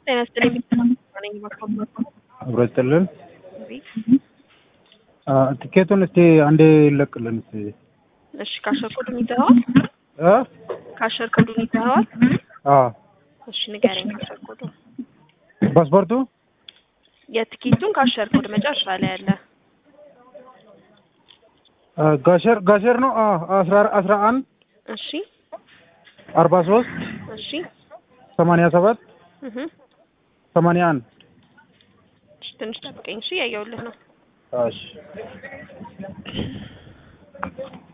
ጤና ይስጥልኝ። ነኝ ማካበት አብሮ ይስጥልን። አ፣ ቲኬቱን እስቲ አንዴ ይለቅልን እስቲ እሺ፣ ካሸር ኮዱን ይዘኸዋል? እ ካሸር ኮዱን ይዘኸዋል? አ እሺ፣ ንገረኝ። ካሸር ኮዱ ፓስፖርቱ የትኬቱን ካሸር ኮድ መጨረሻ ላይ ያለ አ፣ ጋሸር ጋሸር ነው። አ አስራ አስራ አንድ እሺ፣ አርባ ሶስት እሺ፣ ሰማንያ ሰባት እህ ሰማንያ አንድ እሺ፣ ትንሽ ጠብቀኝ። እሺ፣ ያየሁልህ ነው። እሺ